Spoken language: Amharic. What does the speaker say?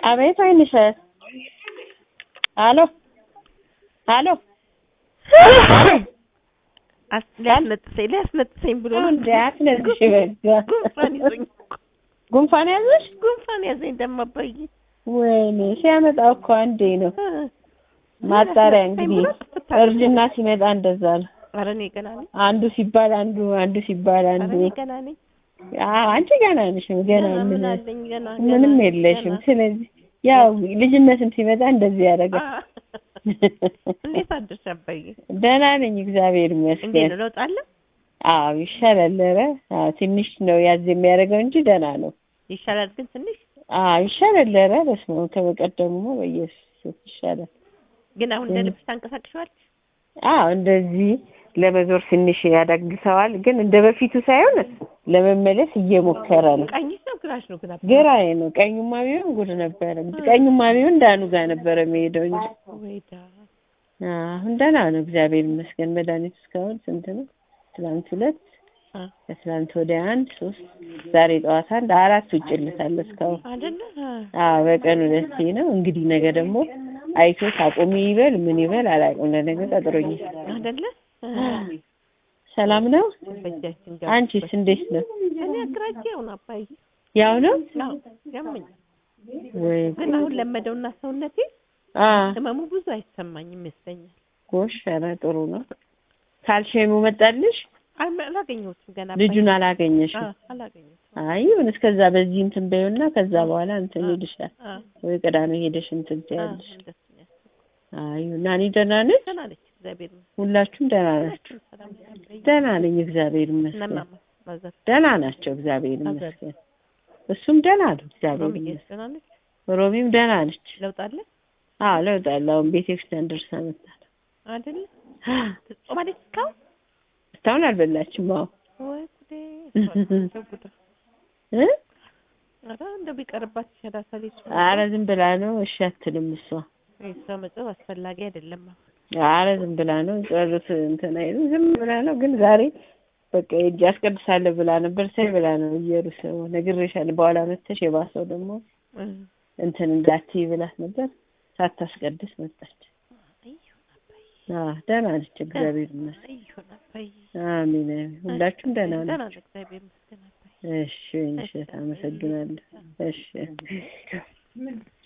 አቤት ወይንሸት አሎ አሎ ሊያስነጥሰኝ ሊያስነጥሰኝ ብሎ ነው እንዴ አትነግሽ በጋ ጉንፋን ይዞኝ ጉንፋን ያዘሽ ጉንፋን ያዘኝ ደግሞ አባዬ ወይኔ ሲያመጣው እኮ አንዴ ነው ማጣሪያ እንግዲህ እርጅና ሲመጣ እንደዛ ነው ኧረ እኔ ገና ነኝ አንዱ ሲባል አንዱ አንዱ ሲባል ኧረ አንዱ እኔ ገና ነኝ አዎ አንቺ ገና ነሽ ገና ገና ምን ምን አለኝ ገና ምንም ገና የለሽም ገና። ስለዚህ ያው ልጅነትም ሲመጣ እንደዚህ ያደርጋል አ- እንዴት አደርሽ አባዬ ደህና ነኝ እግዚአብሔር እንዴት ይመስገን ነው ለውጥ አለ አዎ ይሻላል ኧረ አዎ ትንሽ ነው ያዝ የሚያደርገው እንጂ ደህና ነው ይሻላል ግን ትንሽ አዎ ይሻላል ኧረ በስመ አብ ከበቀደሙ በኢየሱስ ይሻላል ግን አሁን እንደ እም። ልብስ ታንቀሳቅሸዋል አዎ እንደዚህ ለመዞር ትንሽ ያዳግሰዋል ግን እንደ በፊቱ ሳይሆን ለመመለስ እየሞከረ ነው ቀኝሽ ነው ግራሽ ነው ግን አባ ግራዬ ነው ቀኙማ ቢሆን ጉድ ነበረ ቀኙማ ቢሆን ዳኑ ጋር ነበረ የሚሄደው እንጂ ወይዳ አሁን ደህና ነው እግዚአብሔር ይመስገን መድኃኒት እስካሁን ስንት ነው ትላንት ሁለት አ ከትላንት ወዲያ አንድ ሶስት ዛሬ ጠዋት አንድ አራት ውጭ ልታለ እስካሁን አይደለ አዎ በቀን ሁለቴ ነው እንግዲህ ነገ ደግሞ አይቶት አቁሚ ይበል ምን ይበል አላውቅም ለነገ ቀጥሮኛል አይደለ ሰላም ነው በእጃችን አንቺስ እንዴት ነው እኔ አግራጄው ነው አባዬ ያው ነው አዎ ያመኝ ወይ ግን አሁን ለመደውና ሰውነቴ አ ህመሙ ብዙ አይሰማኝም ይመስለኛል ጎሽ ኧረ ጥሩ ነው ካልሽየሙ መጣልሽ አይ አላገኘሁትም ገና አባዬ። ልጁን አላገኘሽም አ አላገኘሁትም አይ ይሁን እስከዛ በዚህ እንትን በይውና ከዛ በኋላ እንትን አ ይልሻል አ ወይ ቅዳሜ ሄደሽ እንትን አ ትያለሽ እንደሱ ነው ያሰብኩት። አይ ናኒ ደህና ነች ደህና ነች እግዚአብሔር ይመስገን ሁላችሁም ደህና ናችሁ ሰላም ነች አባዬ። ደህና ነኝ እግዚአብሔር ይመስገን እነማማ ማዘር ደህና ናቸው እግዚአብሔር ማዘር ይመስገን እሱም ደህና ነው እግዚአብሔር ሮሚዬ ይመስገን ደህና ነች ሮሚም ደህና ነች ለውጥ አለ አዎ ለውጥ አለ አሁን ቤተክርስቲያን ደርሳ መጣ አይደለ ጾማለች እስካሁን እስካሁን አልበላችም አዎ ወይ ጉዴ እንደው ጉዳ እ ኧረ እንደው ቢቀርባት ይሻላል ሰሊጥ ኧረ ዝም ብላ ነው እሺ አትልም እሷ የእሷ መጽሐፍ አስፈላጊ አይደለም አሁን ኧረ ዝም ብላ ነው ጸሎት እንትን አይልም ዝም ብላ ነው ግን ዛሬ በቃ ሂጅ አስቀድሳለሁ ብላ ነበር ሳይ ብላ ነው እየሩስ ነግሬሻለሁ በኋላ መተሽ የባሰው ደግሞ እ እንትን እንዳትዪ ብላት ነበር ሳታስቀድስ መጣች ይሁን አባዬ አዎ ደህና ነች እግዚአብሔር ይመስገን ይሁን አባዬ አሜን አሜን ሁላችሁም ደህና ደህና ናችሁ ነው እግዚአብሔር ይመስገን አባዬ እሺ እሺ አመሰግናለሁ እሺ